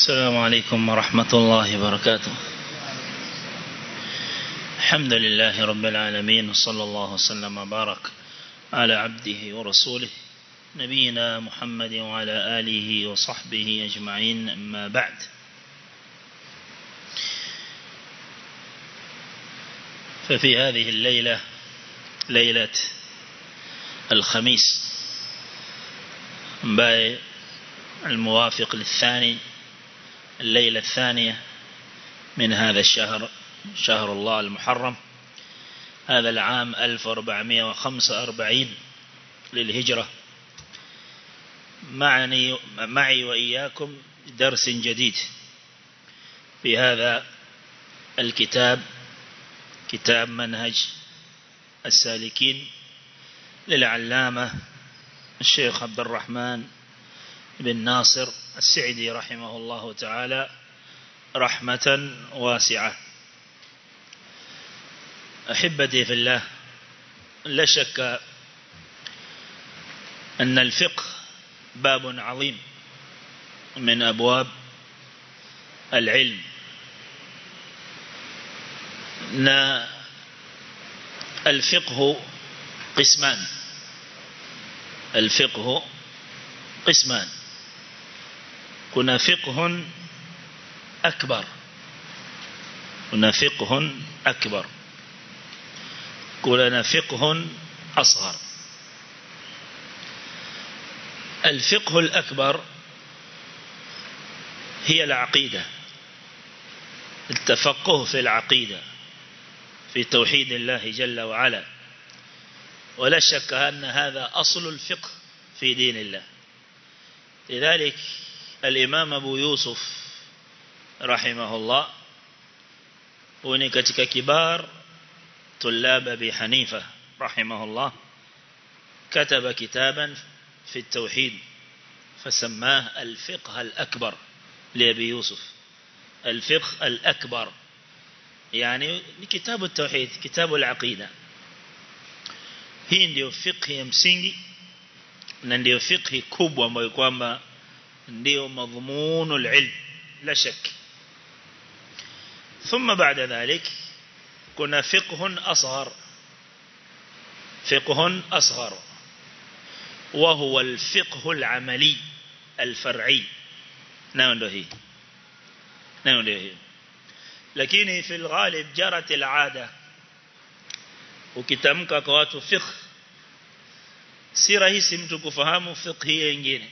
السلام عليكم ورحمة الله وبركاته الحمد لله رب العالمين وصلى الله وسلم وبارك على عبده ورسوله نبينا محمد وعلى آله وصحبه أجمعين أما بعد ففي هذه الليلة ليلة الخميس باي الموافق للثاني الليلة الثانية من هذا الشهر شهر الله المحرم هذا العام 1445 للهجرة معني معي وإياكم درس جديد في هذا الكتاب كتاب منهج السالكين للعلامة الشيخ عبد الرحمن بن ناصر السعدي رحمه الله تعالى رحمة واسعة أحبتي في الله لا شك أن الفقه باب عظيم من أبواب العلم نا الفقه قسمان الفقه قسمان كنا فقه أكبر كنا فقه أكبر كنا فقه أصغر الفقه الأكبر هي العقيدة التفقه في العقيدة في توحيد الله جل وعلا ولا شك أن هذا أصل الفقه في دين الله لذلك الإمام أبو يوسف رحمه الله هنا katika كبار طلاب أبي حنيفة رحمه الله كتب كتابا في التوحيد فسماه الفقه الأكبر لأبي يوسف الفقه الأكبر يعني كتاب التوحيد كتاب العقيدة hii ndio fiqh ya msingi na ndio fiqh kubwa ambayo kwamba ndio madhmunul ilm la shak ثم بعد ذلك كنا فقه أصغر فقه أصغر وهو الفقه العملي الفرعي نعم ده هي نعم ده هي lakini في الغالب جرت العادة ukitamka kwa watu fiqh si rahisi mtu kufahamu fiqh hii nyingine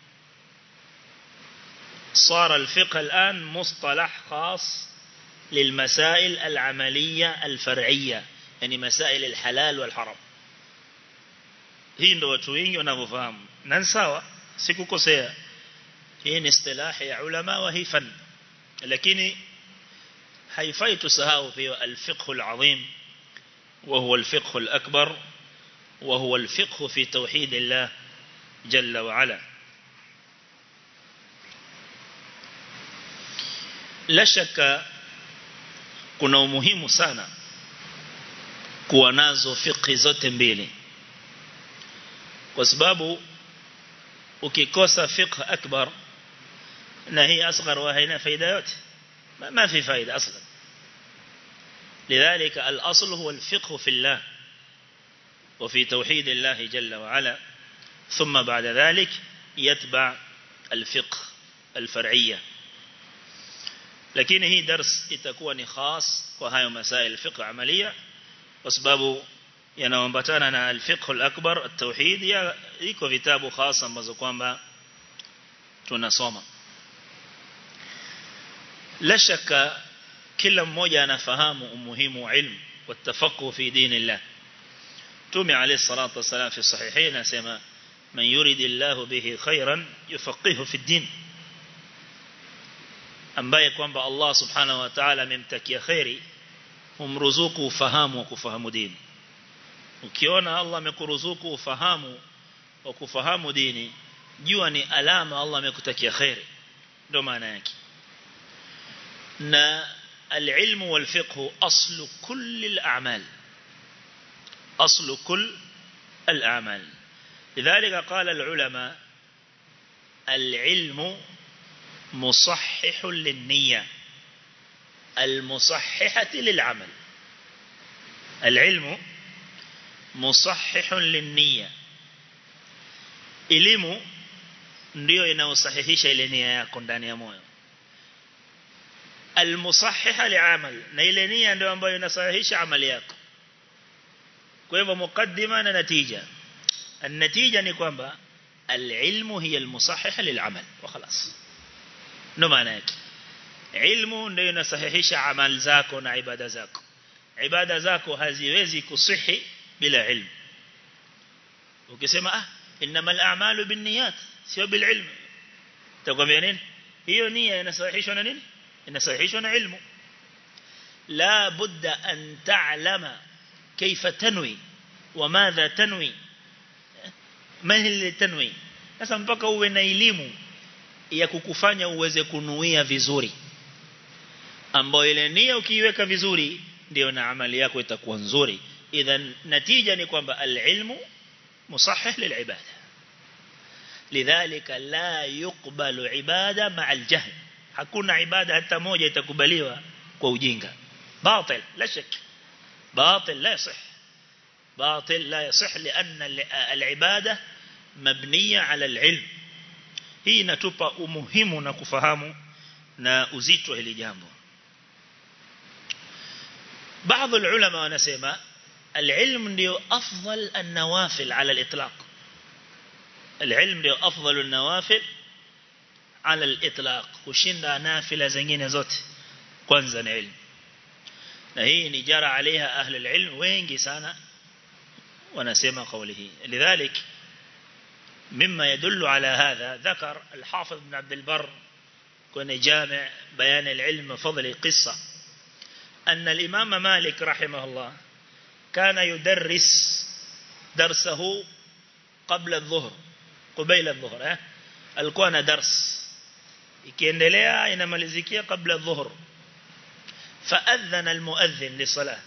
صار الفقه الآن مصطلح خاص للمسائل العملية الفرعية يعني مسائل الحلال والحرام hii ndo watu wengi wanavyofahamu na sawa sikukosea hii ni istilahi ya ulama wa hii fan lakini haifai tusahau pia al-fiqh al-azim وهو الفقه الأكبر وهو الفقه في توحيد الله جل وعلا لا شك kuna umuhimu sana kuwa nazo fiqh zote mbili kwa sababu ukikosa fiqh akbar na hii asghar wa haina faida yote ma fi faida aslan لذلك الأصل هو الفقه في الله وفي توحيد الله جل وعلا ثم بعد ذلك يتبع الفقه الفرعية لكن هي درس itakuwa خاص وهي مسائل الفقه عملية وسبب yanaambatana na al-fiqh al-akbar at-tauhid iko vitabu khasa ambazo kwamba tunasoma la shaka kila mmoja anafahamu umuhimu wa ilmu watafaqqu fi dinillah Mtume alayhi salatu wasalam fi sahihain anasema man yuridillahu bihi khairan yufaqihu fi din ambaye kwamba Allah subhanahu wa ta'ala amemtakia khairi humruzuku ufahamu wa kufahamu dini ukiona Allah amekuruzuku ufahamu wa kufahamu dini jua ni alama Allah amekutakia khairi ndio maana yake na العلم والفقه أصل كل الأعمال أصل كل الأعمال لذلك قال العلماء العلم مصحح للنية المصححة للعمل العلم مصحح للنية elimu ndio inaosahihisha ile nia yako ndani ya moyo almusahiha liamal na ile nia ndio ambayo inasahihisha amali yako kwa hivyo mukaddima na natija النتيجة ni kwamba العلم هي المصححة للعمل وخلاص ndo maana yake ilmu ndio inasahihisha amal zako na ibada zako ibada zako haziwezi kusihi bila ilmu ukisema ah innamal a'malu binniyat sio bil ilm takwambia nini hiyo nia inasahihishwa na nini inasahihishwa na ilmu la budda an ta'lama kayfa tanwi wa madha tanwi ma hiya tanwi sasa mpaka uwe na elimu ya kukufanya uweze kunuia vizuri ambayo ile nia ukiiweka vizuri ndio na amali yako itakuwa nzuri idhan natija ni kwamba alilmu musahih lilibada lidhalika la yuqbalu ibada ma'a aljahl hakuna ibada hata moja itakubaliwa kwa ujinga batil la shak batil la yasih batil la yasih لان العباده مبنيه على العلم hii inatupa umuhimu na kufahamu na uzito hili jambo baadhi ulama wanasema العلم ndio afdal an-nawafil ala al-itlaq العلم ndio afdal an-nawafil ala al-itlaq kushinda nafila zingine zote kwanza ni ilmu na hii ni jara عليها ahli al-ilm wengi sana wanasema kauli hii lidhalik مما يدل على هذا ذكر الحافظ بن عبد البر كون جامع بيان العلم فضل قصة أن الإمام مالك رحمه الله كان يدرس درسه قبل الظهر قبيل الظهر ها alikuwa na dars ikiendelea inamalizikia kabla adh-dhuhr faadhana almuadhdhin lisalah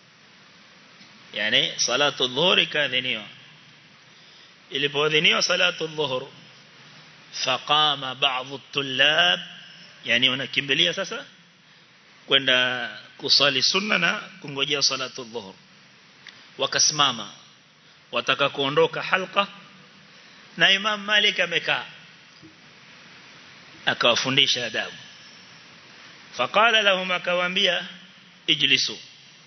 yani salatu adh-dhuhr ikadhiniwa ilipoadhiniwa salatu adh-dhuhr faqama ba'd at-tullab yani wanakimbilia sasa kwenda kusali sunna na kungojea salatu adh-dhuhr wakasimama wataka kuondoka halqa na Imam Malik amekaa akawafundisha adabu faqala lahum akawaambia ijlisu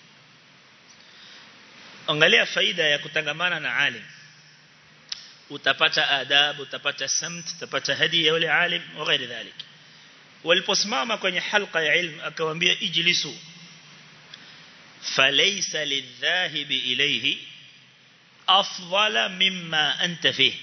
angalia faida ya kutangamana na alim utapata adabu utapata samt utapata hadi ya yule alim na ghairi dhalik waliposimama kwenye halqa ya ilmu akawaambia ijlisu falaysa lidhahibi ilayhi afdala mimma anta fihi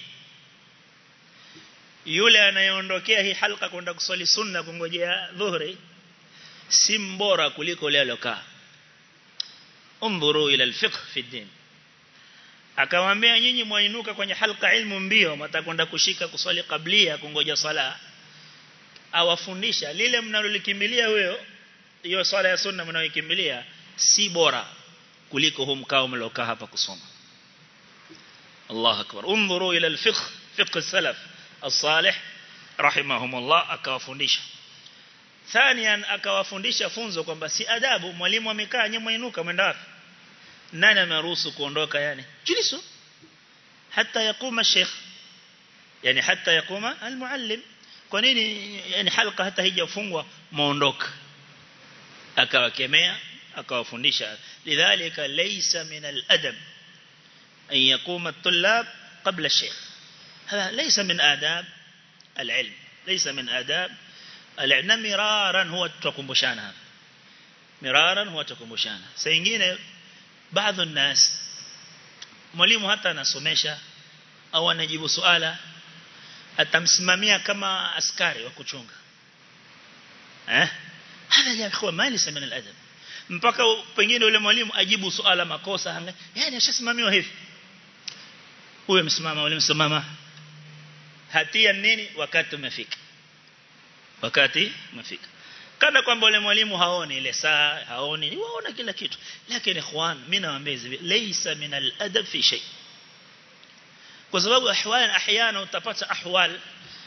yule anayeondokea hii halqa kwenda kusali sunna kungojea dhuhri si mbora kuliko yule alokaa undhuru ila alfiqh fi din akamwambia nyinyi mwainuka kwenye halqa ilmu mbio mtakwenda kushika kuswali kablia kungoja sala awafundisha lile mnalolikimbilia wewe hiyo swala ya sunna mnayoikimbilia si bora kuliko hum mkao mlokaa hapa kusoma Allah akbar undhuru ila alfiqh fiqh salaf الصالح رحمهم الله akawafundisha thanian akawafundisha funzo kwamba si adabu mwalimu amekaa nyuma inuka mwenda wapi nani ameruhusu kuondoka yani jilisu hata yakuma sheikh yani hata yakuma almuallim kwa nini yani halqa hata haijafungwa muondoka akawakemea akawafundisha lidhalika laysa min aladab an yakuma at-tullab qabla ash-sheikh هذا ليس من آداب العلم ليس من آداب العلم مرارا هو تكمبشانا مرارا هو تكمبشانا سيingine baadhi الناس mwalimu hata anasomesha au anajibu swala atamsimamia kama askari wa kuchunga eh hada ya ikhwa mali min al-adab mpaka pengine yule mwalimu ajibu swala makosa yani ashasimamiwa hivi huyo msimama yule msimama hatia nini wakati umefika wakati umefika kana kwamba yule mwalimu haoni ile saa haoni ni waona kila kitu lakini ikhwan mimi nawaambia hivi laysa min al-adab fi shay kwa sababu ahwal ahyana utapata ahwal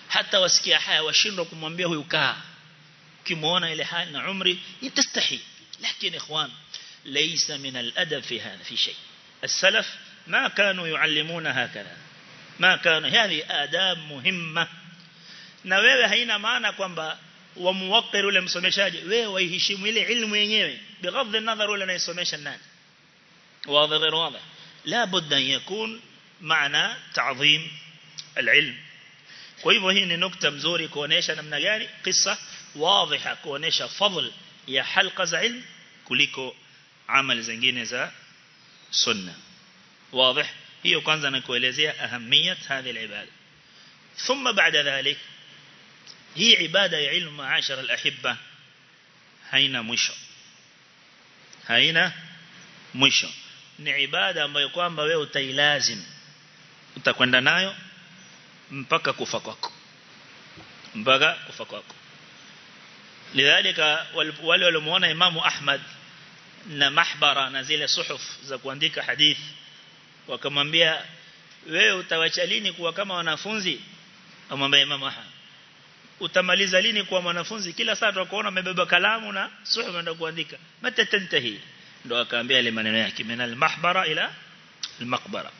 hata wasikia haya washindwa kumwambia huyu kaa ukimuona ile hali na umri yatastahi lakini ikhwan laysa min al-adab fi hadha fi shay السلف ما كانوا يعلمون هكذا ما كانوا هذه آداب مهمة na wewe haina maana kwamba wamuwakir ule msomeshaji wewe waiheshimu ile ilmu yenyewe بغض النظر ule anayesomesha nani واضح غير واضح لا بد أن يكون معنى تعظيم العلم kwa hivyo hii ni nukta mzuri kuonesha namna gani kisa waziha kuonesha fadhl ya halqa za ilm kuliko amali zingine za sunna واضح hiyo kwanza nakuelezea ahamiyat hadhi alibada thumma baada dhalik hii ibada ya ilmu maashara alahibba haina mwisho haina mwisho ni ibada ambayo kwamba wewe utailazim utakwenda nayo mpaka kufa kwako mpaka kufa kwako lidhalika wale waliomuona imamu Ahmad na mahbara na zile suhuf za kuandika hadithi wakamwambia wewe utawacha lini kuwa kama wanafunzi amwambia imamu Ahmad utamaliza lini kuwa mwanafunzi kila saa tutakuona umebeba kalamu na suhuf unaenda kuandika mata tantahi ndo akaambia ile maneno yake min al-mahbara ila al-maqbara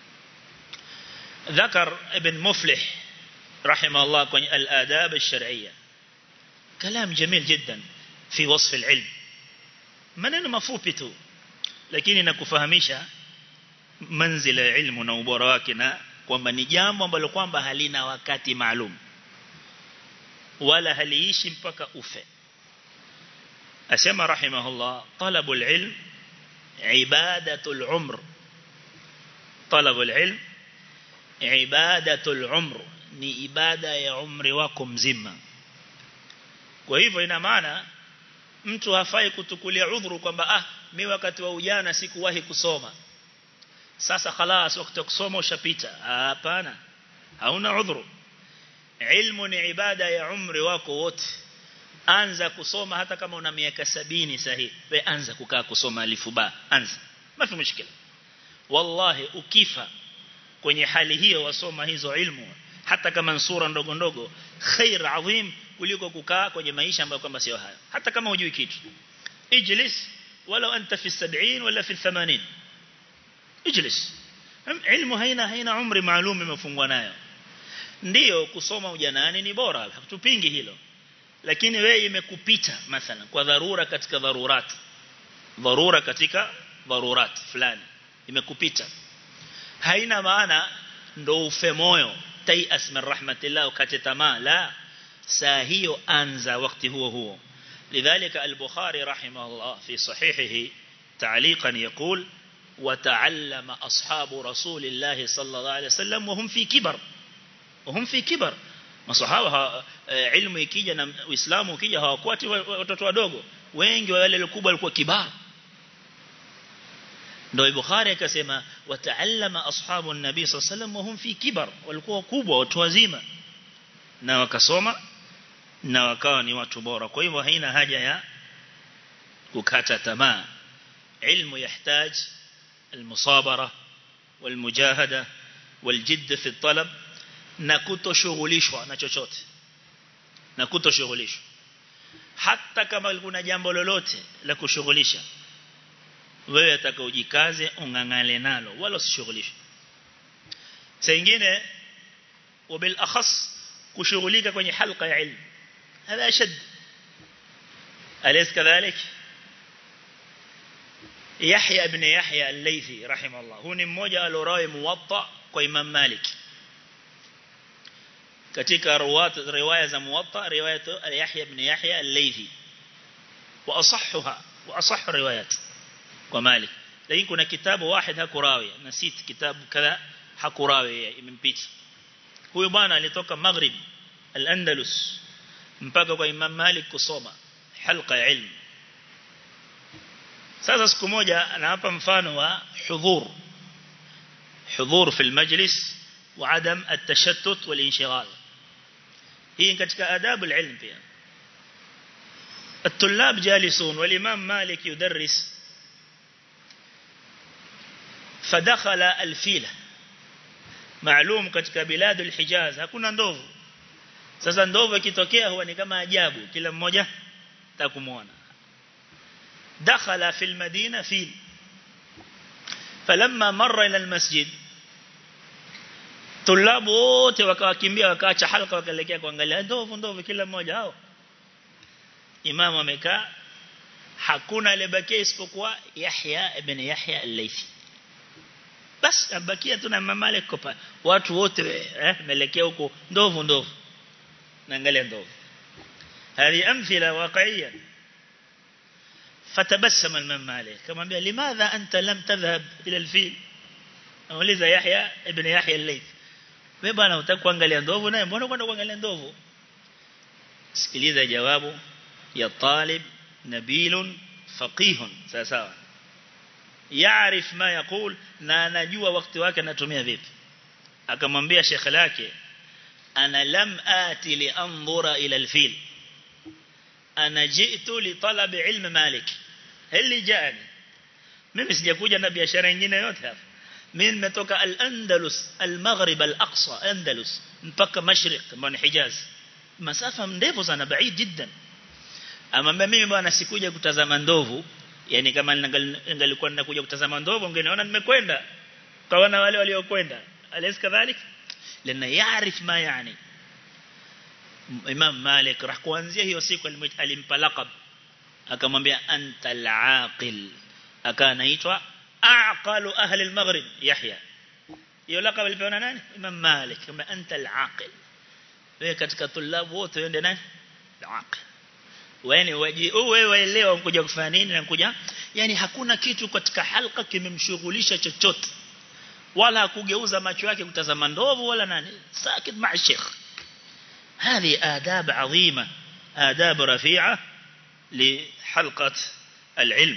ذكر ابن مفلح رحمه الله كون الآداب الشرعية كلام جميل جدا في وصف العلم maneno mafupi tu lakini nakufahamisha manzila ya ilmu na ubora wake na kwamba ni jambo ambalo kwamba halina wakati maalum wala haliishi mpaka ufe asema rahimahullah talabul ilm ibadatul umr talabul ilm ibadatul umr ni ibada ya umri wako mzima kwa hivyo ina maana mtu hafai kutukulia udhuru kwamba ah mimi wakati wa ujana sikuwahi kusoma sasa khalas wakati wa kusoma ushapita hapana hauna udhuru ilmu ni ibada ya umri wako wote anza kusoma hata kama una miaka sabini sahihi we anza kukaa kusoma alifu ba anza mafi mushkila wallahi ukifa kwenye hali hiyo wasoma hizo ilmu hata kama sura ndogo ndogo khair adhim kuliko kukaa kwenye maisha ambayo kwamba sio hayo hata kama hujui kitu ijlis wala anta fi 70 wala fi 80 ijlis ilmu haina haina umri maalum imefungwa nayo ndiyo kusoma ujanani ni bora hatupingi hilo lakini wewe imekupita mathalan kwa dharura katika dharurat dharura katika dharurat fulani imekupita haina maana ndo ufe moyo taias min rahmatillah ukate tamaa la saa hiyo anza wakati huo huo lidhalika al-bukhari rahimahullah fi sahihihi تعليقا يقول وتعلم أصحاب رسول الله صلى الله عليه وسلم وهم في كبر وهم في كبر masahaba ilmu ikija na uislamu ukija hawakuati watoto wadogo wengi wa wale wakubwa walikuwa kibar ndio Bukhari akasema wataallama ashabu an-nabi sallallahu alayhi wasallam wahum fi kibar walikuwa wakubwa watu wazima na wakasoma na wakawa ni watu bora kwa hivyo haina haja ya kukata tamaa ilmu yahtaj المصابرة والمجاهدة والجد في الطلب na kutoshughulishwa na chochote na kutoshughulishwa hata kama kuna jambo lolote la kushughulisha wewe atakaojikaze ungangale nalo wala usishughulishwe saa nyingine wabil akhas kushughulika kwenye halqa ya ilmu هذا أشد أليس كذلك يحيى ابن يحيى الليثي رحمه الله هو mmoja alorawi muwatta kwa Imam Malik katika ruwat riwaya za muwatta riwaya Yahya ibn Yahya al-Laythi wa asahhuha wa asahhu riwayat kwa Malik lakini kuna kitabu واحد hakurawi nasit kitabu kadha hakurawi imempita huyo bwana alitoka Maghrib al-Andalus mpaka kwa Imam Malik kusoma halqa ya ilmu sasa siku moja anawapa mfano wa hudhur hudhur fi al-majlis وعدم التشتت والانشغال هي katika adabu العلم pia الطلاب جالسون والإمام مالك يدرس فدخل الفيلة معلوم katika بلاد الحجاز hakuna ndovu sasa ndovu ikitokea huwa ni kama ajabu kila mmoja takumuona dakhala fil madina fil falamma marra ila almasjid tulabu wote wakawakimbia wakaacha halqa wakaelekea kuangalia ndovu ndovu kila mmoja hao imamu amekaa hakuna aliyebakia isipokuwa Yahya ibn Yahya al-Laythi bas abakia tu na mama Malik kopa watu wote eh melekea huko ndovu ndovu naangalia ndovu هذه أمثلة واقعية فتبسم الإمام مالك كما بيقول لماذا أنت لم تذهب إلى الفيل أوليza Yahya ibn Yahya al-Layth wewe bwana utaka kuangalia ndovu naye mbona kwenda kuangalia ndovu sikiliza jawabu ya talib nabilun faqihun sawa sawa yaarif ma yakul na anajua wakati wake anatumia vipi akamwambia shekhe lake ana lam ati li anzura ila alfil ana jitu li talab ilm malik hili jani mimi sijakuja na biashara nyingine yote hapa mimi nimetoka al-Andalus al-Maghrib al-Aqsa Andalus mpaka Mashriq mbona Hijaz masafa ndefu sana baid jiddan amwambia mimi bwana sikuja kutazama ndovu yani kama ningalikuwa ninakuja kutazama ndovu ungeniona nimekwenda kaona wale waliokwenda alis kadhalik lana yaarif ma yani Imam Malik rah kuanzia hiyo siku alimpa laqab akamwambia anta al-aqil akanaitwa aqalu ahli al-maghrib Yahya hiyo laqab alipewa nani Imam Malik kama anta al-aqil wewe katika tulabu wote wende nani al-aqil wewe waji wewe waelewa mkuja kufanya nini na kuja yani hakuna kitu katika halqa kimemshughulisha chochote wala kugeuza macho yake kutazama ndovu wala nani sakit ma'a sheikh هذه آداب عظيمة آداب رفيعة لحلقة العلم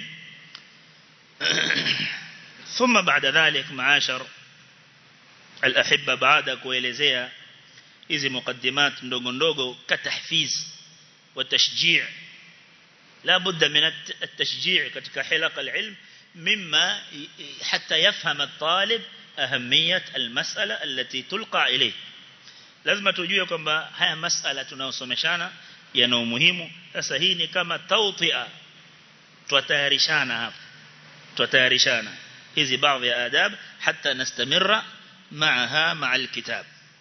ثم بعد ذلك معاشر الأحبة بعد kuelezea hizi مقدمات ndogo ndogo katahfiz وتشجيع لا بد من التشجيع katika حلق العلم مما حتى يفهم الطالب أهمية المسألة التي تلقى إليه lazima tujue kwamba haya masala tunayosomeshana yana umuhimu sasa hii ni kama tautia tutayarishana hapa tutayarishana hizi baadhi ya adab hata nastamirra معها مع الكتاب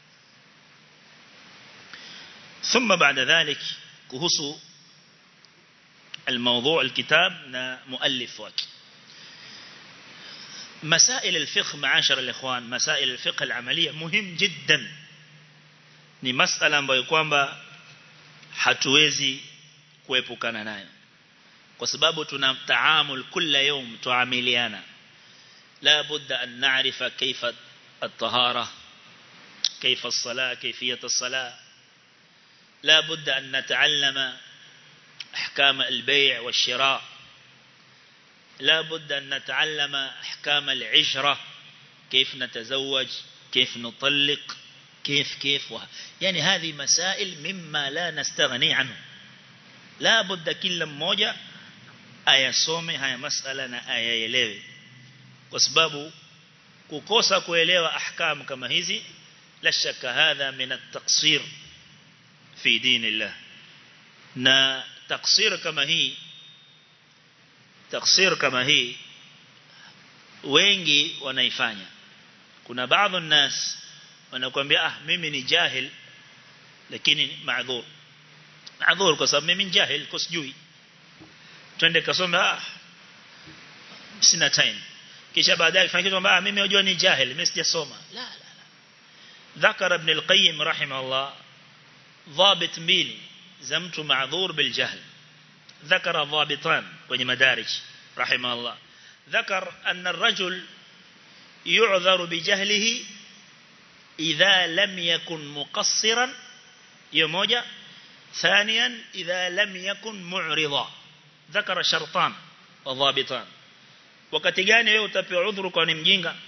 ثم بعد ذلك كهسو الموضوع الكتاب مؤلف وك مسائل الفقه معاشر الإخوان مسائل الفقه العملية مهم جدا ni masala ambayo kwamba hatuwezi kuepukana nayo kwa sababu tuna taamul kila يوم tuamiliana la budda an na'rifa kayfa at-tahara kayfa as-salah kayfiyat as-salah la budda an nata'allama ahkam al-bay' wash-shira' la budda an nata'allama ahkam al-'ishra كيف نتزوج كيف نطلق كيف كيف وه... يعني هذه مسائل مما لا نستغني عنه لا بد كل mmoja ayasome haya masala na ayaelewe kwa sababu kukosa kuelewa ahkam kama hizi la shaka hadha min at-taqsir fi dinillah na taqsir kama hii taqsir kama hii wengi wanaifanya kuna baadhi الناس wanakuambia ah mimi ni jahil lakini maadhur maadhur kwa sababu mimi ni jahil kwa sijui twende kasome ah sina time kisha baadaye fanya kitu kwamba mimi najua ni jahil mimi sijasoma la la la ذكر ابن القيم رحمه الله ضابط mbili za mtu maadhur bil jahl ذكر ضابطان kwenye madarij رحمه الله ذكر أن الرجل يعذر بجهله إذا لم يكن مقصرا يموجة ثانيا إذا لم يكن معرضا ذكر شرطان وضابطان wakati gani wewe utapewa udhuru kwa ni mjinga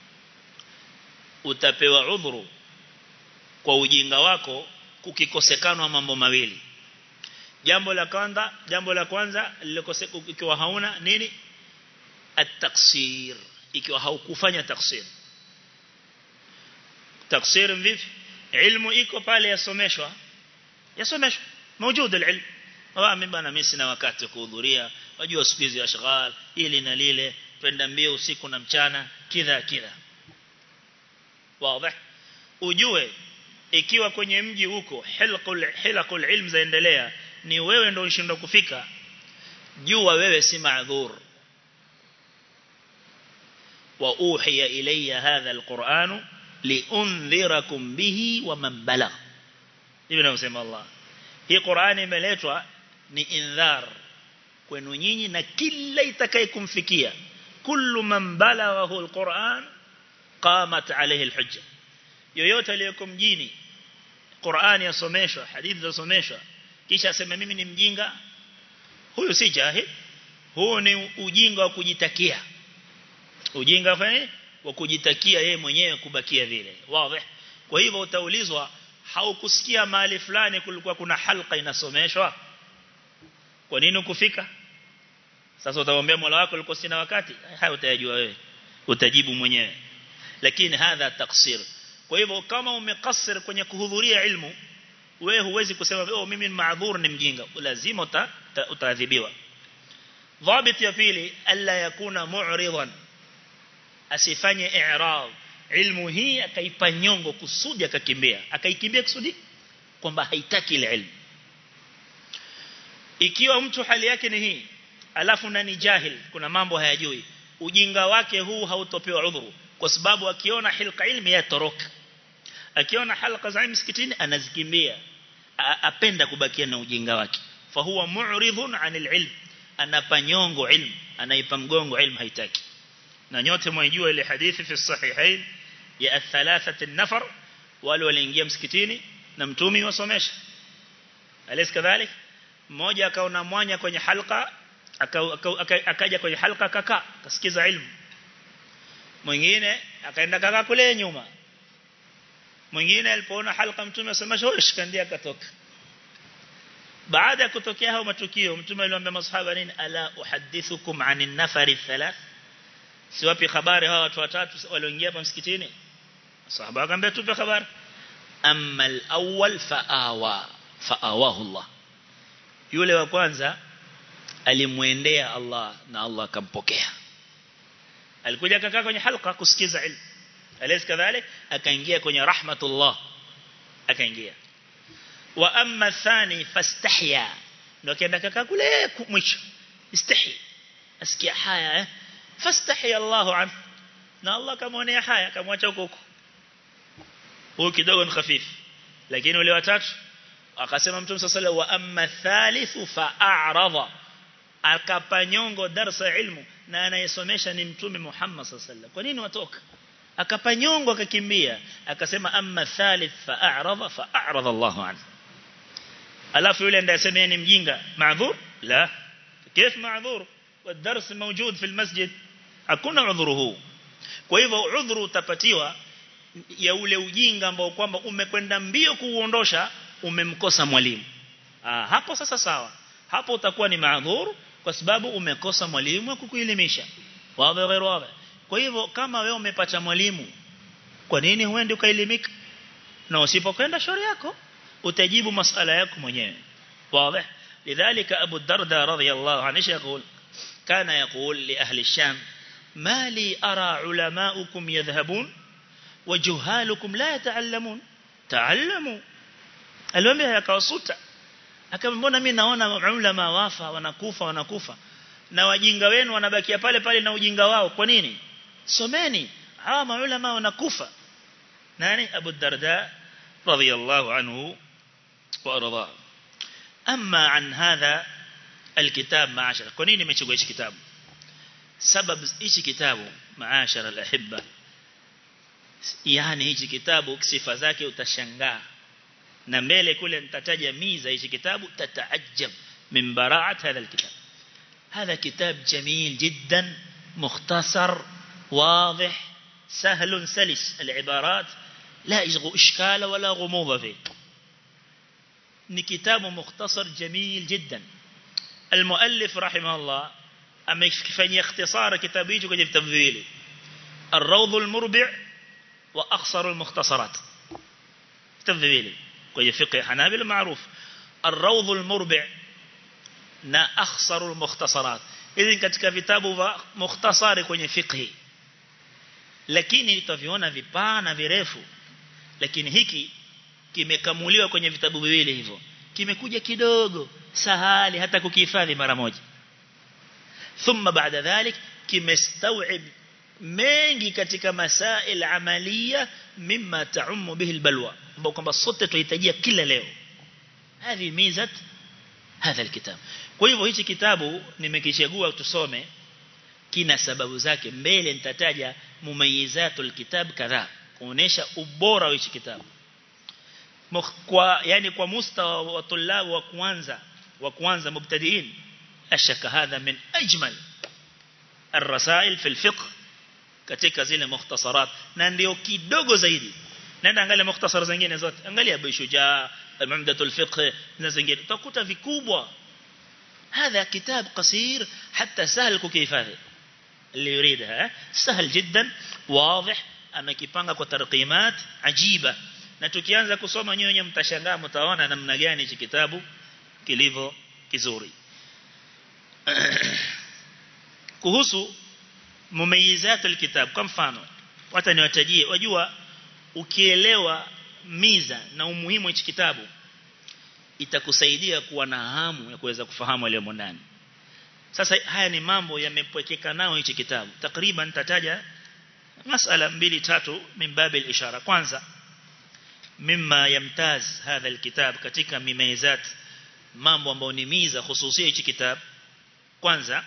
utapewa udhuru kwa ujinga wako kukikosekana mambo mawili jambo la kwanza jambo la kwanza lilikoseka ikiwa hauna nini at-taqsir ikiwa haukufanya taksir taksir vipi ilmu iko pale yasomeshwa yasomeshwa موجود العلم wao bana mimi sina wakati kuhudhuria wajua siku hizi ashghal ili na lile twenda mbio usiku na mchana kidha kidha wazi ujue ikiwa kwenye mji huko hilqul hilqul ilm zaendelea ni wewe ndio unashindwa kufika jua wewe si maadhur wa uhiya ilayya hadha alquran liundhirakum bihi wa man balagh hivi nasema Allah hii Qur'ani imeletwa ni indhar kwenu nyinyi na kila itakayekumfikia kullu man balaghahu alquran qamat alayhi alhujja yoyote aliyeko mjini Qur'ani yasomeshwa hadithi zasomeshwa kisha aseme mimi ni mjinga huyu si jahil huo ni ujinga wa kujitakia ujinga fani wa kujitakia yeye mwenyewe kubakia vile wazi kwa hivyo utaulizwa haukusikia mahali fulani kulikuwa kuna halqa inasomeshwa kwa nini ukufika sasa utamwambia Mola wako ulikuwa sina wakati hayo utayajua wewe utajibu mwenyewe lakini hadha taksir kwa hivyo kama umekasir kwenye kuhudhuria ilmu wewe huwezi kusema oh mimi ni maadhur ni mjinga lazima uta, utaadhibiwa dhabit ya pili alla yakuna mu'ridan asifanye i'rad ilmu hii akaipa nyongo kusudi akakimbia akaikimbia kusudi kwamba haitaki ile ilmu ikiwa mtu hali yake ni hii alafu na ni jahil kuna mambo hayajui ujinga wake huu hautopewa udhuru kwa sababu akiona hilqa ilmi yatoroka akiona halqa za msikitini anazikimbia apenda kubakia na ujinga wake fa huwa mu'ridhun 'anil ilm anapanyongo ilmu anaipa mgongo ilmu haitaki na nyote mwaijua ile hadithi fi sahihain ya athalathati nafar wale waliingia msikitini na mtumi wasomesha alis kadhalik mmoja akaona mwanya kwenye halqa akaja kwenye halqa kaka kasikiza ilmu mwingine akaenda kaka kule nyuma mwingine alipoona halqa mtume asomesha huyo shikandia akatoka baada ya kutokea hao matukio mtume aliwaambia masahaba nini ala uhaddithukum anin nafari thalath si wapi habari hawa watu watatu walioingia hapa msikitini sahaba akamwambia tupe habari amma al-awwal fa'awa fa'awahu Allah yule wa kwanza alimwendea Allah na Allah akampokea alikuja akakaa kwenye halqa kusikiza ilmu alaysa kadhalik akaingia kwenye rahmatullah akaingia wa amma thani fastahya ndio kaenda kaka kule mwisho istahi asikia haya eh fastahi Allahu an na Allah kamwonea haya kamwacha huko huko huyo kidogo ni hafifu lakini wale watatu akasema mtume sallallahu wa amma thalithu fa'arada akapanyongo darsa ilmu na anayesomesha ni mtume Muhammad sallallahu kwa nini watoka akapanyongo akakimbia akasema amma thalith fa'arada fa'arada Allahu an alafu yule ndiye asema ni mjinga maadhur la كيف معذور والدرس موجود في المسجد hakuna udhuru huu kwa hivyo udhuru utapatiwa ya ule ujinga ambao kwamba umekwenda mbio kuuondosha umemkosa mwalimu ah hapo sasa sawa hapo utakuwa ni maadhuru kwa sababu umekosa mwalimu wa kukuelimisha wazi ghairu wazi kwa hivyo kama wewe umepata mwalimu kwa nini huendi ukaelimika na usipokwenda shauri yako utajibu masala yako mwenyewe wazi لذلك أبو الدرداء رضي الله عنه يقول كان يقول لأهل الشام ما لي أرى علماؤكم يذهبون وجهالكم لا يتعلمون تعلموا aliwaambia yakawasuta akamwambia mimi naona ulama wafa wanakufa wanakufa na wajinga wenu wanabakia pale pale na ujinga wao kwa nini someni hawa maulama wanakufa nani Abu Darda radhiyallahu anhu wa arda amma an hadha alkitab maashara kwa nini nimechagua hichi kitabu sababu hichi kitabu maashara alahibba yani hichi kitabu sifa zake utashangaa na mbele kule nitataja miza hichi kitabu tataajab min bara'at hadha alkitab هذا كتاب جميل جدا مختصر واضح سهل سلس العبارات لا يشغل إشكال ولا غموض فيه ni kitabu mukhtasar jamil jiddan المؤلف رحمه الله amekifanyia ikhtisara kitabu hicho kwenye vitabu viwili الروض المربع واخصر المختصرات vitabu viwili kwenye fiqh hanabila maarufu الروض المربع na akhsarul mukhtasarat hizi katika vitabu vya mukhtasari kwenye fiqh lakini tutaviona vipana virefu lakini hiki kimekamuliwa kwenye vitabu viwili hivyo kimekuja kidogo sahali hata kukihifadhi mara moja thumma baada dhalik kimestawib mengi katika masail amalia mimma taumu bihi albalwa ambao kwamba sote tunahitajia kila leo hivi mizat hadha alkitab kwa hivyo hichi kitabu nimekichagua tusome kina sababu zake mbele nitataja mumayizatul kitab kadhaa kuonesha ubora wa hichi kitabu kwa yani kwa mustawa wa tulabu wa kwanza wa kwanza mubtadiin ashaka hadha min ajmal الرسائل في الفقه katika zile mukhtasarat na ndio kidogo zaidi nenda angalia mukhtasar zingine zote angalia Abu Shujaa Umdatul Fiqh na zingine utakuta vikubwa هذا كتاب قصير حتى سهل كيفاذي اللي يريدها سهل جدا واضح amekipanga kwa tarqimat ajiba na tukianza kusoma nyinyi mtashangaa mtaona namna gani hichi kitabu kilivyo kizuri kuhusu mumayizat alkitab kwa mfano hata niwatajie wajua ukielewa miza na umuhimu hichi kitabu itakusaidia kuwa na hamu ya kuweza kufahamu yale ndani sasa haya ni mambo yamepwekeka nao hichi kitabu takriban tataja masala mbili tatu min babi ishara kwanza mimma yamtaz hadha alkitab katika mimaizat mambo ambayo ni miza hususia hichi kitabu kwanza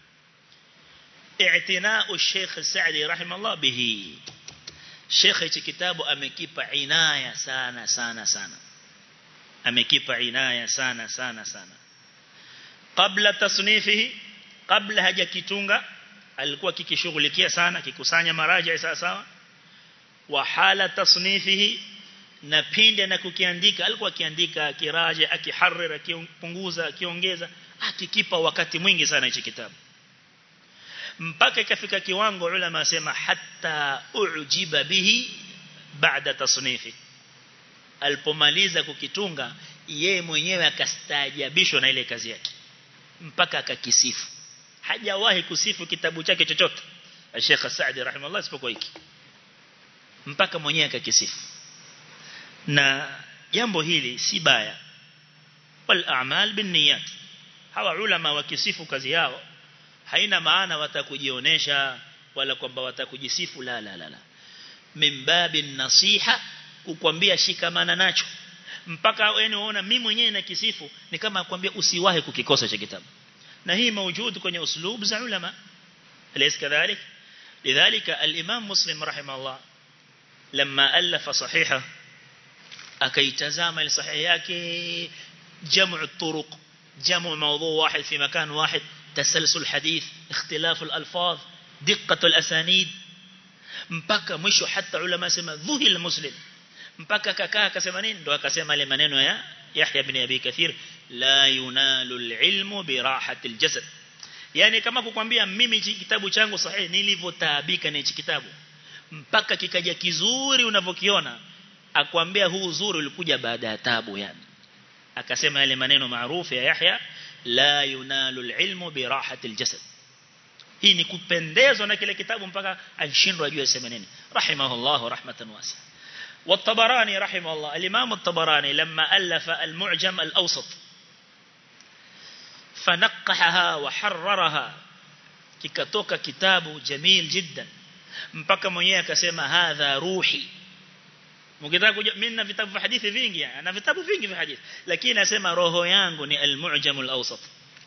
i'tina'u Sheikh Saadi rahimahullah bihi Sheikh hichi kitabu amekipa inaya sana sana sana amekipa inaya sana sana sana kabla tasnifihi kabla hajakitunga alikuwa kikishughulikia sana kikusanya maraja sawa sawa wa hala tasnifihi na pinde na kukiandika alikuwa akiandika akiraja akiharrir akipunguza akiongeza akikipa wakati mwingi sana hichi kitabu mpaka ikafika kiwango ulama asema hatta ujiba bihi baada tasnifi alipomaliza kukitunga yeye mwenyewe akastaajabishwa na ile kazi yake mpaka akakisifu hajawahi kusifu kitabu chake chochote Sheikh Saadi rahimahullah isipokuwa hiki mpaka mwenyewe akakisifu na jambo hili si baya wal a'mal bin niyat hawa ulama wakisifu kazi yao haina maana watakujionesha wala kwamba watakujisifu la la la la mimbabi nasiha kukwambia shikamana nacho mpaka wewe unaona mimi mwenyewe na kisifu ni kama kwambia usiwahi kukikosa cha kitabu na hii موجود kwenye uslub za ulama alaysa kadhalik lidhalika al-imam muslim rahimahullah لما الف صحيحه akaitazama ile sahihi yake jamu الطرق جمع موضوع واحد في مكان واحد تسلسل الحديث اختلاف الألفاظ دقة الأسانيد mpaka mwisho hata ulama sema dhuhil muslim mpaka kakaa akasema nini ndo akasema ile maneno ya Yahya ibn Abi Kathir la yunalu alilmu bi rahati aljasad yani kama kukwambia mimi kitabu changu sahihi nilivyotaabika na hichi kitabu mpaka kikaja kizuri unavyokiona akwambia huu uzuri ulikuja baada ya taabu yani akasema yale maneno maarufu ya Yahya la yunalu alilmu bi rahati aljasad hii ni kupendezwa na kile kitabu mpaka ashindwa ajue sema nini rahimahullah rahmatan wasi'a والطبراني رحمه الله الإمام الطبراني لما ألف المعجم الأوسط فنقحها وحررها ككتوك كتاب جميل جدا mpaka mwenyewe akasema hadha ruhi mkitaka kuja mimi na vitabu vya hadithi vingi na vitabu vingi vya hadithi lakini nasema roho yangu ni al-mu'jam al-awsat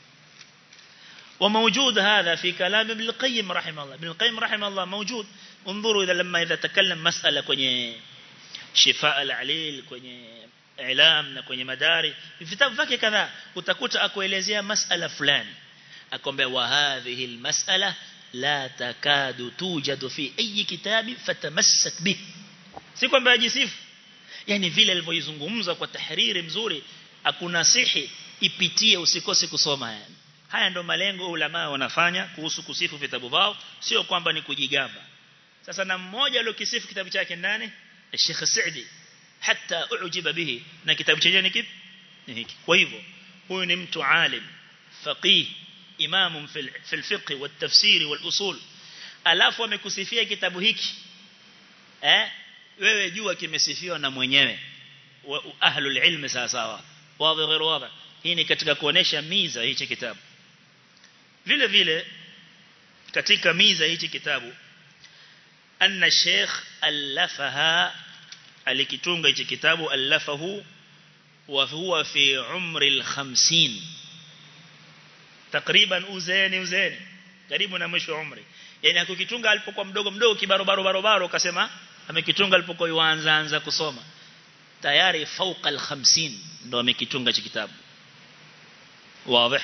وموجود هذا في كلام ابن القيم رحمه الله ابن القيم رحمه الله موجود انظروا إذا لما إذا تكلم مسألة kwenye shifaa al-alil kwenye ilam na kwenye madari vitabu vyake kadhaa utakuta akuelezea masala fulani akwambia wa hadhihi al-mas'ala la takadu tujadu fi ayi kitabi fatamassak bih si kwamba ajisifu yani vile alivyoizungumza kwa tahriri mzuri akunasihi ipitie usikose kusoma yani haya ndo malengo ulama wanafanya kuhusu kusifu vitabu vao sio kwamba ni kujigamba sasa na mmoja aliyokisifu kitabu chake nani Sheikh Saidi hata ujiba bihi na kitabu chenyewe ni kipi ni hiki kwa hivyo huyu ni mtu alim faqih imam fil fiqh wal tafsiri wal usul alafu amekusifia kitabu hiki eh wewe jua kimesifiwa na mwenyewe ahlul ilm sawa sawa wazi غير wazi hii ni katika kuonesha miza hichi kitabu vile vile katika miza hichi kitabu anna sheikh alafaha alikitunga hichi kitabu alafahu wa huwa fi umri al-50 takriban uzeni uzeni karibu na mwisho wa umri yani akukitunga alipokuwa mdogo mdogo kibarobaro barobaro akasema amekitunga alipokuwa yuanza anza kusoma tayari fauka al-50 ndo amekitunga hichi kitabu wazi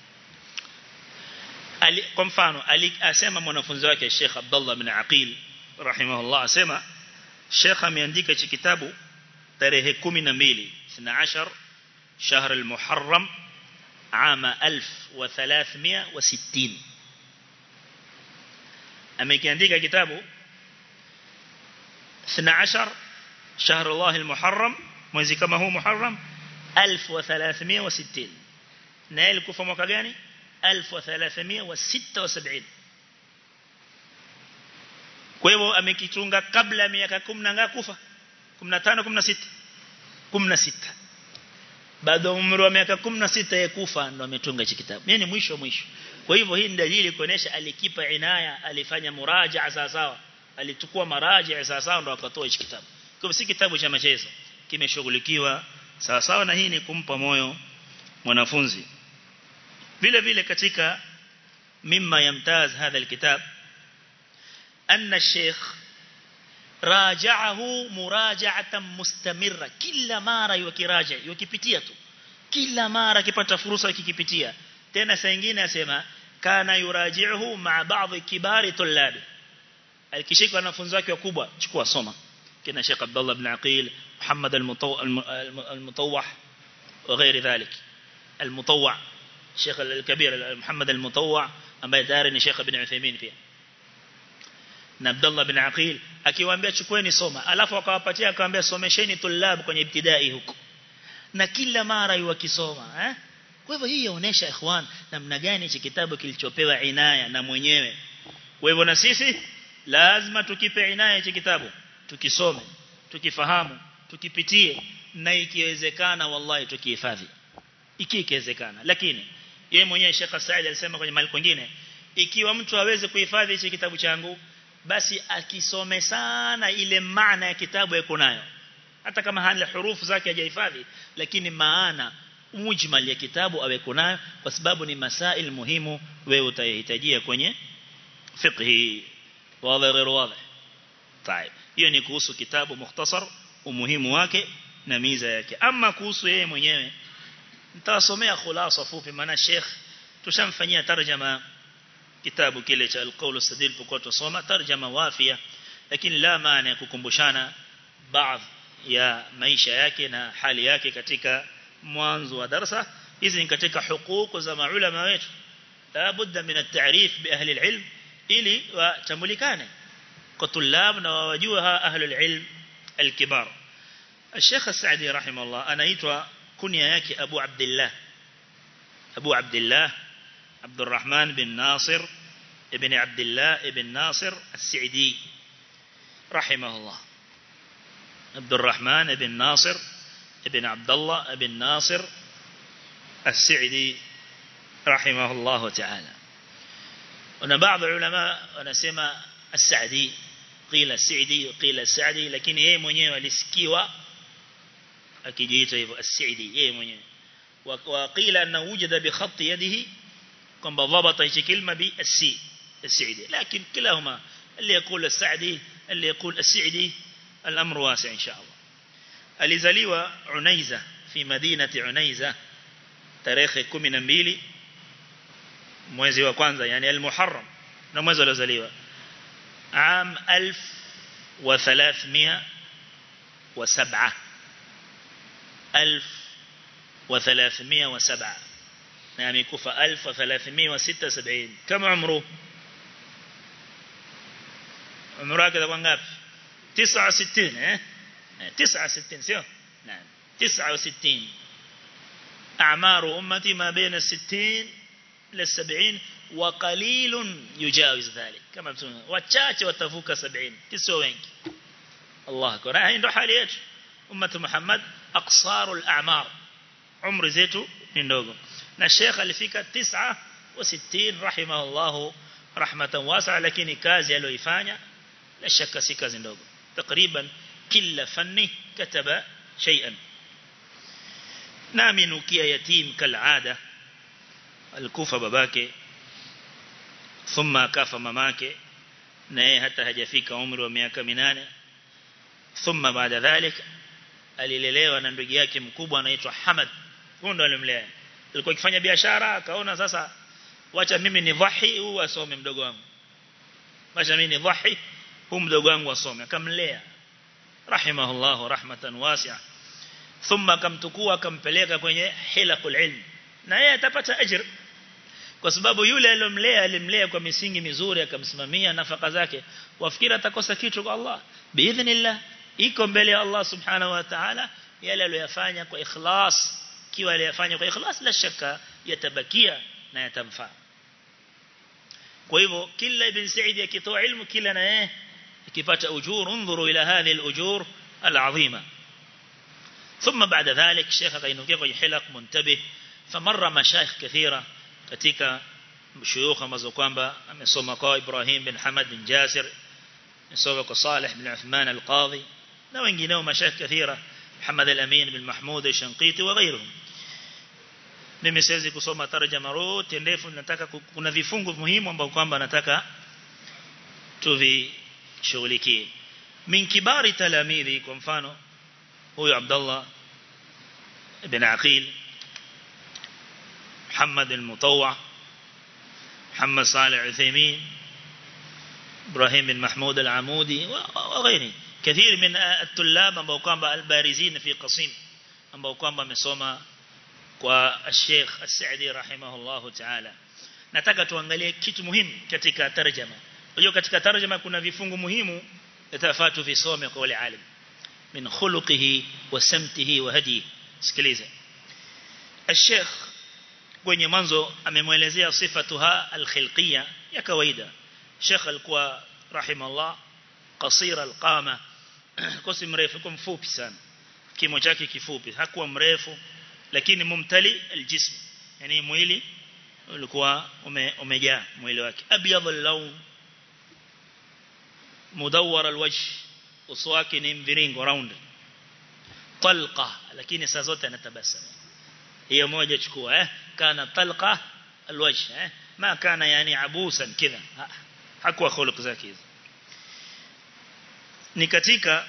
ali kwa mfano asema mwanafunzi wake Sheikh Abdullah bin Aqil rahimahullah asema Sheikh ameandika hichi kitabu tarehe 12 12 شهر المحرم عام 1360 amekiandika kitabu 12 شهر الله المحرم mwezi kama huu Muharram 1360 na ilikufa mwaka gani 1376 kwa hivyo amekitunga kabla miaka 10 na ngapi kufa 15 16 16 bado umri wa miaka 16 ya kufa ndo ametunga hichi kitabu yani mwisho mwisho kwa hivyo hii ni dalili kuonesha alikipa inaya alifanya murajaa sawa sawa alichukua maraja sawa sawa ndo akatoa hichi kitabu kwa si kitabu cha machezo kimeshughulikiwa sawa sawa na hii ni kumpa moyo mwanafunzi vile vile katika mimma yamtaz hadha alkitab anna sheikh raja'ahu muraja'atan mustamirra kila mara yukiraja yukipitia tu kila mara akipata fursa kikipitia tena saa nyingine asema kana yuraji'uhu ma'a ba'd kibari tullab alikishika wanafunzi wake wakubwa chukua soma kina Sheikh Abdullah ibn Aqil Muhammad al-Mutawwah وغير ذلك المطوع الشيخ الكبير محمد المطوع ambaye tayari ni Sheikh Ibn Uthaymeen pia na Abdullah bin Aqil akiwaambia chukueni soma alafu akawapatia akamwambia somesheni tulab kwenye ibtidai huko na kila mara yuwakisoma eh kwa hivyo hii inaonyesha ikhwan namna gani hichi kitabu kilichopewa inaya na mwenyewe kwa hivyo na sisi lazima tukipe inaya hichi kitabu tukisome tukifahamu tukipitie na ikiwezekana wallahi tukihifadhi ikiwezekana lakini yeye mwenyewe Sheikh Said alisema kwenye mahali kwingine ikiwa mtu aweze kuhifadhi hichi kitabu changu basi akisome sana ile maana ya kitabu yako nayo hata kama hana hurufu zake hajahifadhi lakini maana mujmal ya kitabu aweko nayo kwa sababu ni masail muhimu wewe utahitajia kwenye fiqh wazi غير واضح طيب hiyo ni kuhusu kitabu mukhtasar umuhimu wake na miza yake ama kuhusu yeye mwenyewe nitawasomea khulasa fupi maana Sheikh tushamfanyia tarjama kitabu kile cha al-qawl as-sadil kwa tusoma tarjama wafia lakini la maana ya kukumbushana baadhi ya maisha yake na hali yake katika mwanzo wa darasa hizi ni katika hukuku za maulama wetu la budda min at-ta'rif bi ahli al-ilm ili watambulikane kwa tulab na wajua ahli al-ilm al-kibar الشيخ السعدي رحمه الله أنا يتوى كنيا ياكي أبو عبد الله أبو عبد الله عبد الرحمن بن ناصر ابن عبد الله ابن ناصر السعدي رحمه الله عبد الرحمن بن ناصر ابن عبد الله ابن ناصر السعدي رحمه الله تعالى هنا بعض العلماء ونسمى السعدي قيل السعدي وقيل السعدي لكن yeye mwenyewe alisikiwa akijiita hivyo as-Sa'di yeye mwenyewe وقيل انه وجد بخط يده kwamba ضبط hichi kilma bi as-si as-Sa'di lakini kilahuma اللي يقول السعدي اللي يقول السعدي الامر واسع ان شاء الله alizaliwa Unaiza fi madinati Unaiza tarehe 12 mwezi wa kwanza yani al-Muharram na mwezi aliozaliwa عام 1307 1307 na amekufa 1376 kama umru umru wake kwa ngapi 69 eh 69 sio naam 69 أعمار أمتي ما بين الستين للسبعين وقليل يجاوز ذلك كما بتقول وتشاچ وتفوق سبعين كسو wengi الله أكبر هاي ndo hali yetu ummatu Muhammad aqsarul a'mar umri zetu ni ndogo na Sheikh alifika 69 rahimahullah rahmatan wasi'a lakini kazi aliyoifanya la shaka si kazi ndogo takriban kila fanni kataba shay'an nami nukia yatim kalada alikufa babake thumma kafa mamake na yeye hata hajafika umri wa miaka minane thumma baada dhalik alilelewa na ndugu yake mkubwa anaitwa Hamad huyo ndo alimlea alikuwa akifanya biashara akaona sasa wacha mimi ni dhahi huu asome mdogo wangu wacha mimi ni dhahi huu mdogo wangu asome akamlea rahimahullah rahmatan wasi'a thumma akamtukua akampeleka kwenye hilaqul ilm na yeye atapata ajr kwa sababu yule aliyomlea alimlea kwa misingi mizuri akamsimamia nafaka zake wafikiri atakosa kitu kwa Allah biidhnillah iko mbele ya Allah subhanahu wa ta'ala yale aliyofanya kwa ikhlas kiwa aliyofanya kwa ikhlas la shaka yatabakia na yatamfaa kwa hivyo kila ibn Said akitoa ilmu kila na yeye akipata ujur انظروا الى هذه الاجور العظيمه ثم بعد ذلك الشيخ قينوكي kwenye hilaq muntabih فمر مشايخ كثيره katika shuyukh ambazo kwamba amesoma kwa Ibrahim bin Hamad bin Jasir amesoma kwa Salih bin Uthman al-Qadhi na wengineo mashaikh kathira Muhammad al-Amin bin Mahmud al-Shanqiti wa ghayruhum mimi siwezi kusoma tarjama yote ndefu nataka kuna vifungu muhimu ambavyo kwamba nataka tuvishughulikie min kibari talamidhi kwa mfano huyu Abdullah ibn Aqil محمد المطوع محمد صالح عثيمين إبراهيم بن محمود العمودي وغيره كثير من الطلاب ambao kwamba albarizin fi qasim ambao kwamba amesoma kwa Sheikh As-Saidi rahimahullahu ta'ala nataka tuangalie kitu muhimu katika tarjama unajua katika tarjama kuna vifungu muhimu yatafatu visome kwa wale alim min khuluqihi wa samtihi wa hadihi sikiliza الشيخ kwenye mwanzo amemwelezea sifatuha alkhilqiyya ya kawaida Sheikh alikuwa rahimahullah qasira alqama kosi mrefu kwa mfupi sana kimo chake kifupi hakuwa mrefu lakini mumtali aljism yani mwili ulikuwa ume, umejaa mwili wake abyad al-lawn mudawwar alwajh uso wake ni mviringo round talqa lakini saa zote anatabasamu hiyo moja chukua eh kana talqa alwajh eh ma kana yani abusan kidha hakuwa khuluq zake hizo ni katika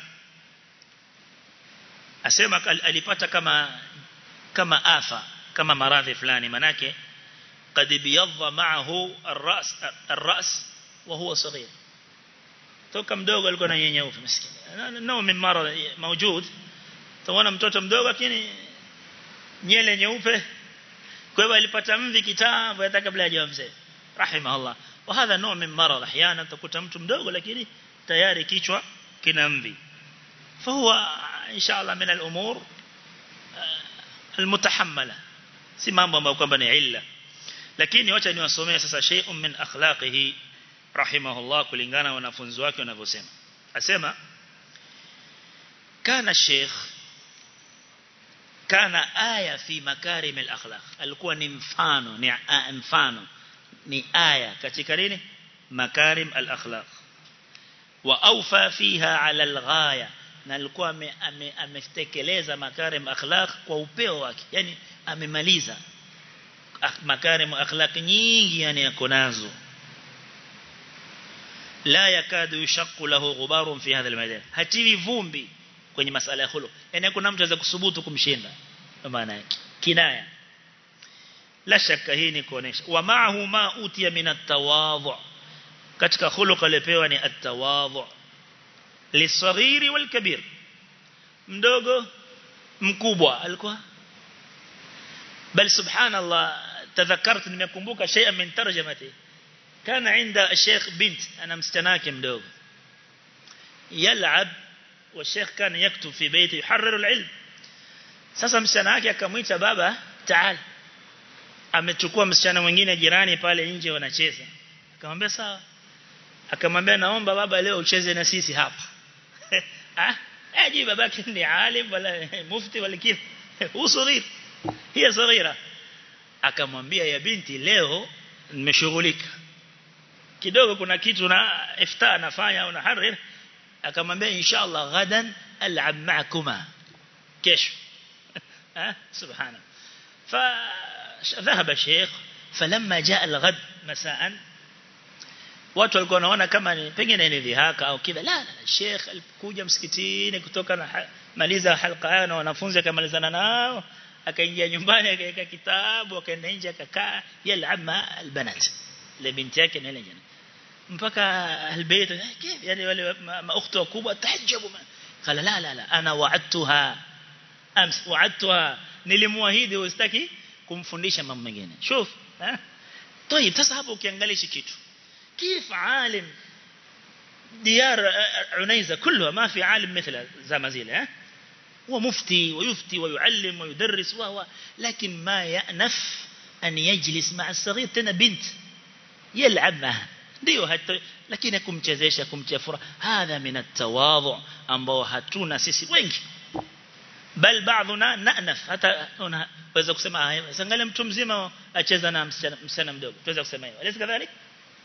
asema alipata kama kama afa kama maradhi fulani manake قد بيض معه الراس الراس وهو صغير toka mdogo alikuwa na nyenyeufu maskini nao min marad موجود tuona mtoto mdogo lakini nyele nyeupe kwa hivyo alipata mvi kitambo hata kabla hajawa mzee rahimahullah wa hadha nuu min marad ahyana utakuta mtu mdogo lakini tayari kichwa kina mvi fahuwa inshallah min al-umur المتحمله si mambo ambayo kwamba ni illa lakini wacha niwasomee sasa shay'un min akhlaqihi rahimahullah kulingana na wanafunzi wake wanavyosema asema kana sheikh kana aya fi makarim al-akhlaq alikuwa ni mfano ni mfano ni aya katika nini makarim al-akhlaq wa awfa fiha ala al-ghaya na alikuwa ametekeleza makarim akhlaq kwa upeo wake yani amemaliza makarim akhlaq nyingi yani yako nazo la yakadu yashqu lahu ghubarun fi hadha al-madan hatiwi vumbi kwenye masala ya khuluq yani kuna mtu anaweza kusubutu kumshinda maana yake kinaya la shaka hii ni kuonesha wa ma'ahu ma utiya min at-tawadhu katika khuluq alipewa ni at-tawadhu lisaghiri wal kabir mdogo mkubwa alikuwa bal subhanallah tadhakkarت nimekumbuka shay'an min tarjamati kana عند الشيخ بنت انا msichana mdogo yal'ab والشيخ كان يكتب في بيته يحرر العلم sasa msichana wake akamwita baba taal amechukua msichana mwingine jirani pale nje wanacheza akamwambia sawa akamwambia naomba baba leo ucheze na sisi hapa ah aji babaki ni alim wala mufti wala kitu usghir hiya saghira akamwambia ya binti leo nimeshughulika kidogo kuna kitu na ifta nafanya au naharir akamwambia inshallah gadan al'ab ma'kuma kesho ها سبحانه فذهب الشيخ فلما جاء الغد مساء watu walikuwa wanaona kama ni pengine ni dhihaka au kidha la la sheikh alikuja msikitini kutoka na maliza halqa yao na wanafunzi akamalizana nao akaingia nyumbani akaweka kitabu akaenda nje akakaa yalama albanat ile binti yake na ile jana mpaka albayt كيف yani wale maukti wakubwa tahajabu qala la la la ana wa'adtuha ams wa'adtuha nilimwahidi usitaki kumfundisha mambo mengine shuf eh طيب sasa hapo ukiangalia kitu كيف عالم ديار عنيزة كلها ما في عالم مثل زمازيل هو مفتي ويفتي ويعلم ويدرس وهو لكن ما يأنف أن يجلس مع الصغير تنا بنت يلعب معها ndio lakini kumchezesha kumchafura hadha min at-tawadhu ambao hatuna sisi wengi bal baadhuna na'naf hata unaweza kusema haya sangalia mtu mzima acheza na msichana mdogo tuweza kusema hivyo alisi kadhalika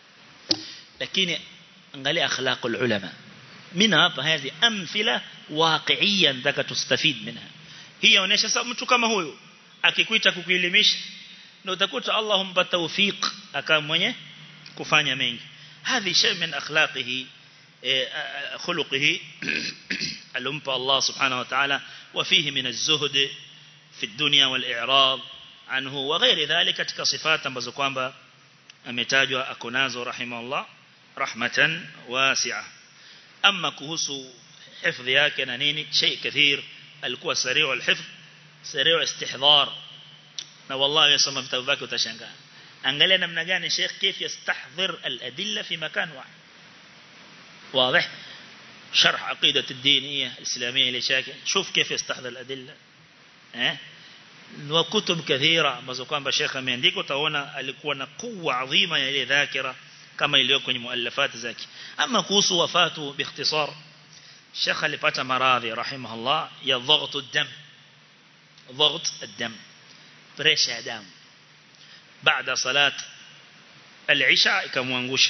lakini angalia akhlaqul ulama mina hapa hizi amthila waqi'iyya nataka tustafid minha hii inaonyesha sababu mtu kama huyu akikuita kukuelimisha ndio utakuta Allah humpa tawfik akawa mwenye kufanya mengi hadhi shay min akhlaqihi khuluqihi alumpa Allah subhanahu wa ta'ala wa fihi min az-zuhd fi ad-dunya wal-i'rad anhu wa ghairi dhalika katika sifat ambazo kwamba ametajwa akonazo rahimahullah rahmatan wasi'a amma kuhusu hifdhi yake na nini shay kathir alikuwa sari'u al-hifdh sari'u istihdhar na wallahi yasoma vitabu vyake utashangaa angalia namna gani Sheikh كيف يستحضر الأدلة في مكان واحد واضح شرح عقيدة الدينية الإسلامية لشاكي شوف كيف يستحضر الأدلة اه وكتب كثيرة ambazo kwamba Sheikh ameandika utaona alikuwa na kuwa adhima ya ile dhakira kama iliyo kwenye muallafat zake ama kuhusu wafatu biikhtisar Sheikh alipata maradhi rahimahullah ya dhagtu ad-dam ضغط الدم بريشة ya damu بعد صلاة العشاء ikamwangusha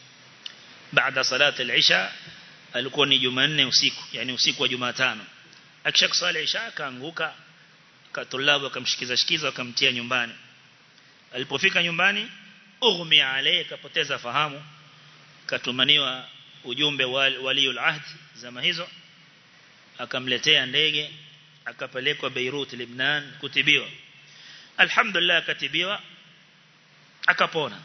بعد صلاة العشاء alikuwa ni Jumanne usiku yani usiku wa Jumatano akisha kusali isha akaanguka katulabu akamshikiza shikiza akamtia nyumbani alipofika nyumbani ughmi alayhi kapoteza fahamu katumaniwa ujumbe waliul ahd zama hizo akamletea ndege akapelekwa Beirut Lebanon kutibiwa alhamdulillah akatibiwa akapona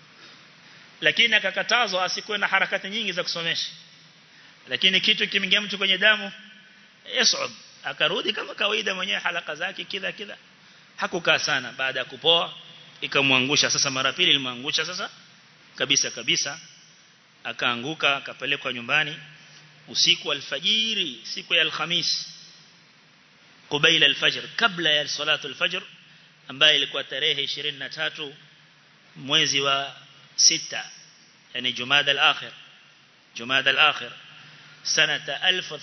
lakini akakatazwa asikuwe na harakati nyingi za kusomesha lakini kitu kimeingia mtu kwenye damu yasud akarudi kama kawaida mwenyewe halaka zake kila kila hakukaa sana baada ya kupoa ikamwangusha sasa mara pili ilimwangusha sasa kabisa kabisa akaanguka akapelekwa nyumbani usiku alfajiri siku ya alhamis قبيل الفجر kabla ya salatu alfajr ambayo ilikuwa tarehe 23 mwezi wa 6 yani Jumada al-akhir Jumada al-akhir sanata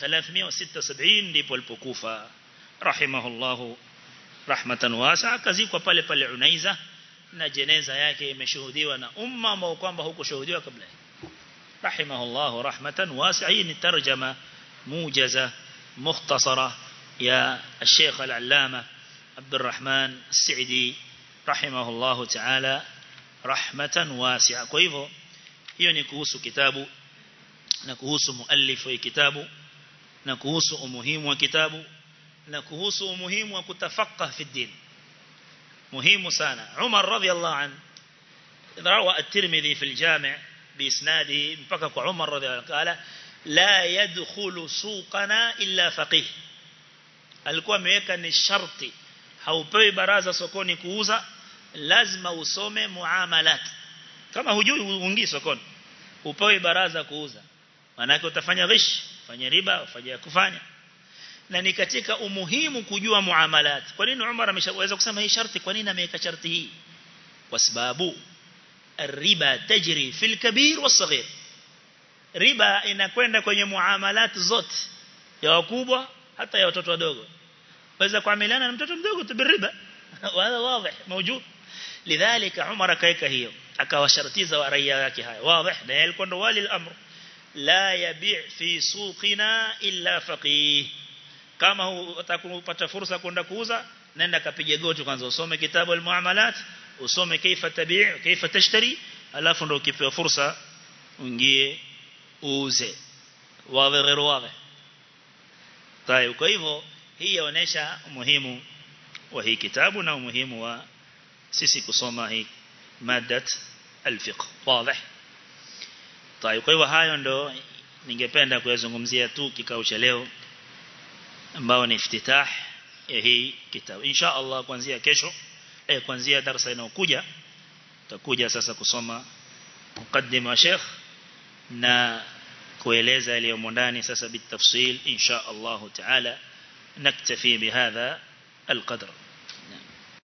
1376 ndipo alipokufa rahimahullahu rahmatan wasi'a kazikwa pale pale Unaiza na jeneza yake imeshuhudiwa na umma ambao kwamba hukushuhudiwa kabla rahimahullahu rahmatan wasi'a hii ni tarjama mujaza mukhtasara يا الشيخ العلامة عبد الرحمن السعدي رحمه الله تعالى رحمة واسعة kwa hivyo hiyo ni kuhusu kitabu na kuhusu muallif wa kitabu na kuhusu umuhimu wa kitabu na kuhusu umuhimu wa kutafaqah fi din muhimu sana Umar radhiyallahu an rawa at-Tirmidhi fi al-Jami' بإسناده mpaka kwa Umar radhiyallahu qala la yadkhulu suqana illa faqih alikuwa ameweka ni sharti haupewi baraza sokoni kuuza lazima usome muamalat kama hujui uingii sokoni upewi baraza kuuza maana utafanya ghish fanya riba ufanye kufanya na ni katika umuhimu kujua muamalat kwa nini Umar ameshaweza kusema hii sharti kwa nini ameweka sharti hii kwa sababu riba tajri fil kabir was-saghir riba inakwenda kwenye muamalat zote ya wakubwa hata ya watoto wadogo waweza kuamiliana na mtoto mdogo tu biriba wala wazi موجود لذلك عمر kaeka hiyo akawashartiza wa raia yake haya wazi na yalikuwa ndo wali al-amr la yabi' fi suqina illa faqih kama utakupata fursa kwenda kuuza nenda kapige goti kwanza usome kitabu al-muamalat usome kaifa tabi' kaifa tashtari alafu ndo ukipewa fursa uingie uuze wazi غير wazi طيب kwa hivyo hii yaonesha umuhimu wa hii kitabu na umuhimu wa sisi kusoma hii madat al-fiqh wazi طيب kwa hivyo hayo ndo ningependa kuyazungumzia tu kikao cha leo ambao ni iftitah ya hii kitabu insha Allah kuanzia kesho eh kuanzia darasa inayokuja tutakuja sasa kusoma mukaddima wa Sheikh na kueleza yaliyomo ndani sasa bitafsil insha Allah taala naktafi bihadha القدر